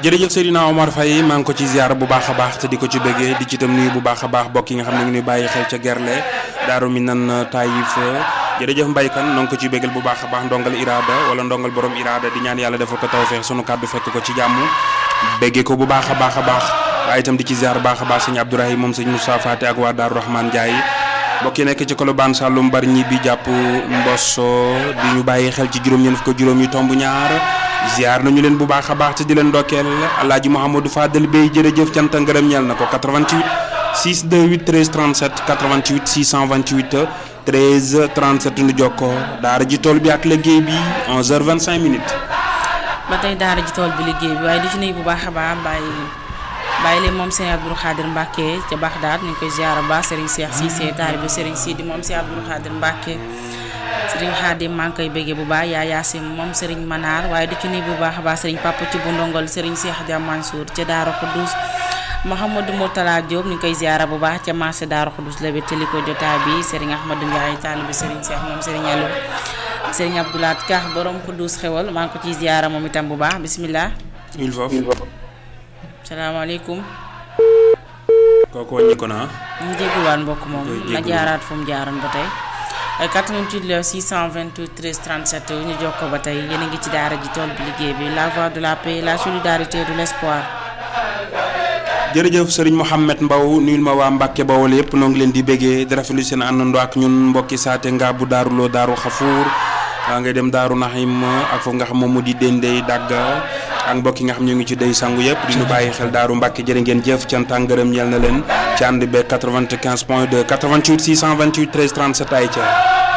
jërëjëf Seydina Omar Faye maa ngi ko ci ziar bu baax a baax te di ko ci bëggee di ci itam nuyu bu baax a baax bokk yi nga xam ne ngi nuy bàyyi xel ca Gerle Daaru Minan Taïf jërëjëf mbaykan noo ngi ko ci bëggal bu baax a baax ndongal iraada wala ndongal borom iraada di ñaan yàlla defal ko tawfeex sunu kàddu fekk ko ci jàmm bëggee ko bu baax a baax a baax waaye itam di ci ziar baax a baax sëñ Abdourahim moom sëñ Moussa Faté ak waa Daaru Rahman Ndiaye mbokk yi nekk ci Colobane Saloum bar ñi bi jàpp Mbosso di ñu bàyyi xel ci juróom ñeen fukk juróom yi tomb ñaar ziar nañu leen bu baax a baax te di leen ndokkeel alaaji Mouhamadou Fadel Bey jërëjëf cant ngërëm ñeel na ko 88 628 13 37 88 628 13 37 nu jokkoo daara ji tool bi ak liggéey bi 11h25 minutes. ba tey daara ji tool bi liggéey bi waaye di ci nuyu bu baax a baax bàyyi bàyyi leen moom Serigne Abdou Khadir Mbacke ca Baxdaad ñu ngi koy ziar ba Serigne Cheikh Cissé taalibe Serigne Sidi moom si Abdou Khadir Mbacke Serigne Khadim maa ngi koy béggee bu baax yaa Yaasim moom Serigne Manar waaye di ci nuyu bu baax a baax Serigne Papa ci bu ndongol Serigne Cheikh Dia Mansour ca Daara Khoudous Mouhamadou Mourtala Diop ñu ngi koy ziar bu baax ca marché Daara Khoudous la wéttali ko jotaay bi Serigne Ahmadou Ndiaye taalibe Serigne Cheikh moom Serigne Aliou Serigne Abdoulaat Ka borom Khoudous xewal maa ngi ko ciy ziar moom itam bu baax bisimilah. il faut. salaamaaleykum. kooku wàññi ko naa. ñu jégaluwaat mbokk moom na jaaraat fu mu jaaroon ba tey 88 la 628 13 37 ñu jokkoo ba tey yéen a ngi ci daara ji tool bi liggéey bi la voix de la paix la solidarité de l'espoir. jërëjëf Serigne Mouhamed Mbaw nuyul ma waa Mbacke Bawol yëpp noo ngi leen di béggee di rafetlu seen àndandoo ak ñun mbokki saate nga bu daaruloo daaru xafuur waa ngay dem daaru naxim ak foofu nga xam moom mu di déndey dàgga ak mbokk yi nga xam ñu ngi ci day sangu yëpp di ñu bàyyi xel daaru Mbacke jërë ngeen jëf cant ak ngërëm ñeel na leen ci ànd be 95 point 2 88 628 13 37 ay ca